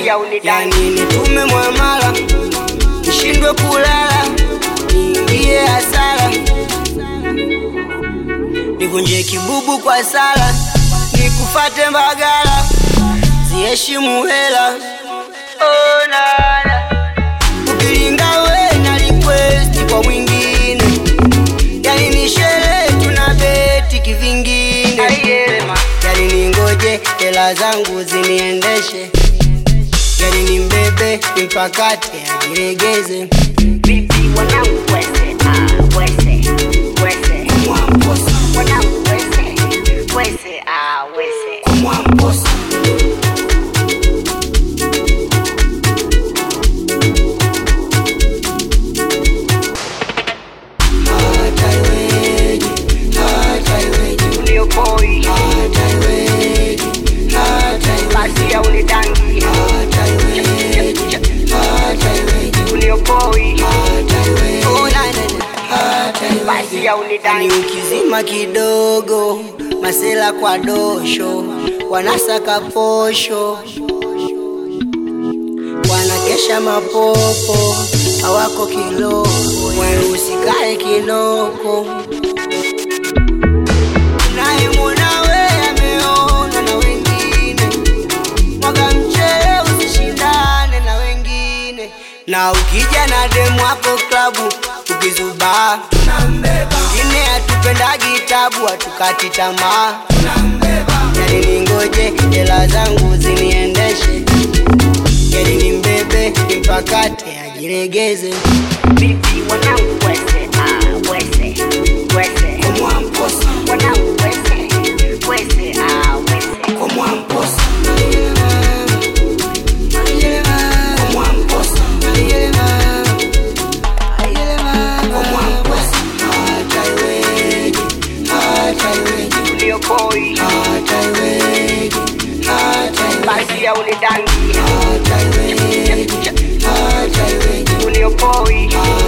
ya unidangi yani nitume mwamala nishindwe kulala niingie hasara nivunje kibubu kwa sala nikufate mbagala ziheshimu hela oh, nana ukilinga we na request kwa mwingine yani ni sherehe tuna beti kivingine Aielema. yani ningoje hela zangu ziniendeshe yani ni mbebe nimpakate ajiregeze Vipi wanangu wese, ah, wese, wese. Wanangu wese, wese, ah, wese. Hata iweje, hata iweje, Uliokoi, hata iweje, hata iweje, basi ya unidangi hata iweje, hata iweje, Uliokoi, hata iweje, oh, na, na, na, hata iweje. basi ya Ni unidangi ukizima kidogo, masela kwa dosho, wanasaka posho, wanakesha mapopo, hawako kiloko, wewe usikae kinoko. Unayemwona we ameona na wengine, mwaga mchele usishindane na wengine, na ukija na demu wako klabu ukizubaa wengine hatupendagi tabu, hatukati tamaa. Yani ningoje hela zangu ziniendeshe, yani nimbebe nimpakate ajiregeze. Vipi wanangu wese, ah, wese, wese. Wanangu wese, wese, ah, wese. Uliokoi, basi ya unidangi Uliokoi,